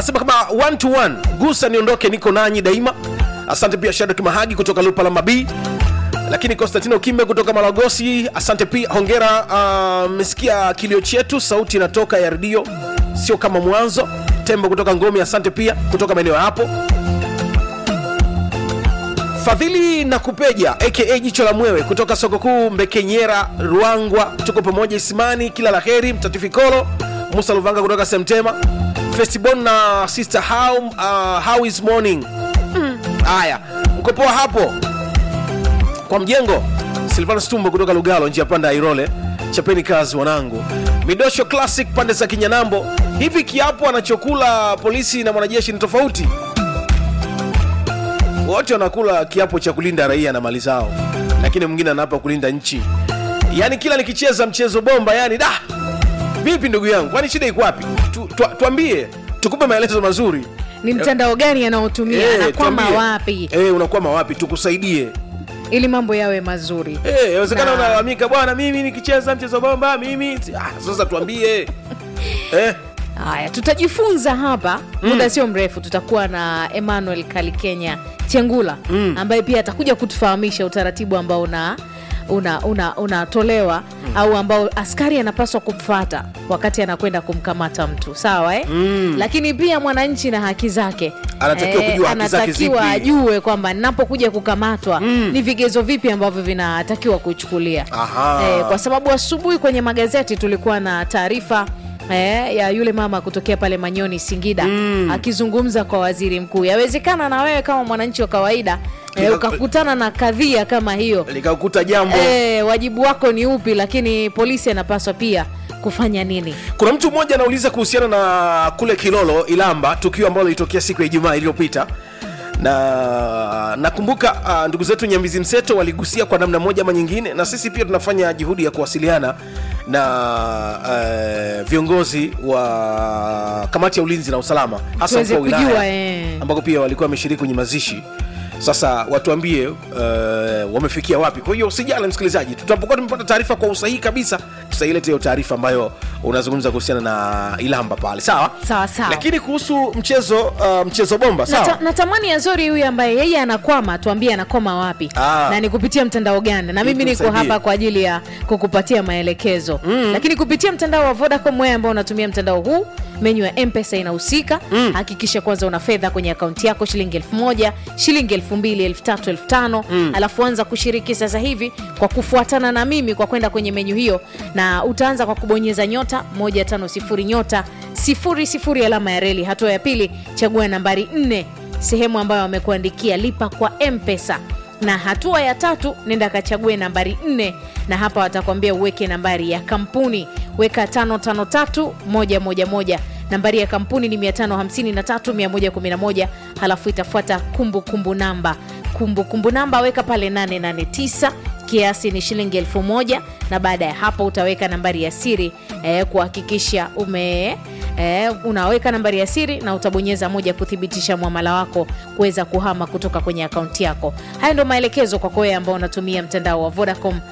anasema kama one to one gusa niondoke niko nanyi daima asante pia shadak mahagi kutoka lupa la mabii lakini konstantino kimbe kutoka malagosi asante pia hongera mmesikia kilio chetu sauti inatoka ya redio sio kama mwanzo tembo kutoka ngomi asante pia kutoka maeneo ya hapo fadhili na kupeja aka jicho la mwewe kutoka soko kuu mbekenyera ruangwa tuko pamoja isimani kila la heri mtatifikolo musa luvanga kutoka semtema festibon na sister how, uh, how is morning haya mm. mkopoa hapo kwa mjengo silvana stumbo kutoka lugalo njia panda ya irole chapeni kazi wanangu midosho classic pande za kinyanambo hivi kiapo anachokula polisi na mwanajeshi ni tofauti wote wanakula kiapo cha kulinda raia na mali zao lakini mwingine anaapa kulinda nchi yaani kila nikicheza mchezo bomba yani da vipi ndugu yangu kwani shida iko wapi tu, tu, tuambie tukupe maelezo mazuri ni mtandao gani anaotumia Eh, anakwama tuambie. wapi Eh, unakwama wapi tukusaidie ili mambo yawe mazuri Eh, inawezekana Na- unalalamika bwana mimi nikicheza mchezo bomba mimi ah, sasa tuambie eh, haya tutajifunza hapa muda sio mrefu tutakuwa na emmanuel kalikenya chengula mm. ambaye pia atakuja kutufahamisha utaratibu ambao una unatolewa una, unatolewa au ambao askari anapaswa kumfata wakati anakwenda kumkamata mtu sawa eh? mm. lakini pia mwananchi na haki zake Anatakiwa kujua haki zake anatakiwa zipi. ajue kwamba ninapokuja kukamatwa mm. ni vigezo vipi ambavyo vinatakiwa kuchukulia Aha. eh, kwa sababu asubuhi kwenye magazeti tulikuwa na taarifa Eh, ya yule mama kutokea pale Manyoni Singida mm. akizungumza kwa waziri mkuu. Yawezekana na wewe kama mwananchi wa kawaida eh, Lika- ukakutana na kadhia kama hiyo likakuta jambo eh, wajibu wako ni upi? Lakini polisi anapaswa pia kufanya nini? kuna mtu mmoja anauliza kuhusiana na kule kilolo ilamba tukio ambalo lilitokea siku ya ijumaa iliyopita na nakumbuka uh, ndugu zetu nyambizi mseto waligusia kwa namna moja ama nyingine na sisi pia tunafanya juhudi ya kuwasiliana na uh, viongozi wa kamati ya ulinzi na usalama hasa Tuweze mkuu wa kujua, wilaya eh. ambako pia walikuwa wameshiriki kwenye mazishi sasa watuambie uh, wamefikia wapi kwa hiyo usijali msikilizaji tutapokuwa tumepata taarifa kwa usahihi kabisa tutaileta hiyo taarifa ambayo unazungumza kuhusiana na ilamba pale sawa Sawa, sawa. lakini kuhusu mchezo uh, mchezo bomba sawa Nata, natamani Azori huyu ambaye yeye anakwama tuambie anakwama wapi Ah. na ni kupitia mtandao gani, na Ili mimi niko tumsaidie. hapa kwa ajili ya kukupatia maelekezo mm. Lakini kupitia mtandao wa Vodacom, wewe ambao unatumia mtandao huu, menyu ya M-Pesa inahusika. Hakikisha kwanza una fedha kwenye akaunti yako, shilingi elfu moja shilingi elfu mbili elfu tatu elfu tano alafu anza kushiriki sasa hivi kwa kufuatana na mimi kwa kwenda kwenye menyu hiyo, na utaanza kwa kubonyeza nyota 150 nyota 00 alama ya reli. Hatua ya pili, chagua nambari 4 sehemu ambayo wamekuandikia lipa kwa mpesa na hatua ya tatu nenda kachague nambari 4 na hapa watakwambia uweke nambari ya kampuni weka 553111 nambari ya kampuni ni 553111 halafu itafuata kumbukumbu namba kumbukumbu namba weka pale 889 kiasi ni shilingi elfu moja na baada ya hapo utaweka nambari ya siri eh, kuhakikisha ume eh, unaweka nambari ya siri na utabonyeza moja kuthibitisha mwamala wako kuweza kuhama kutoka kwenye akaunti yako haya ndio maelekezo kwako wewe ambao unatumia mtandao wa vodacom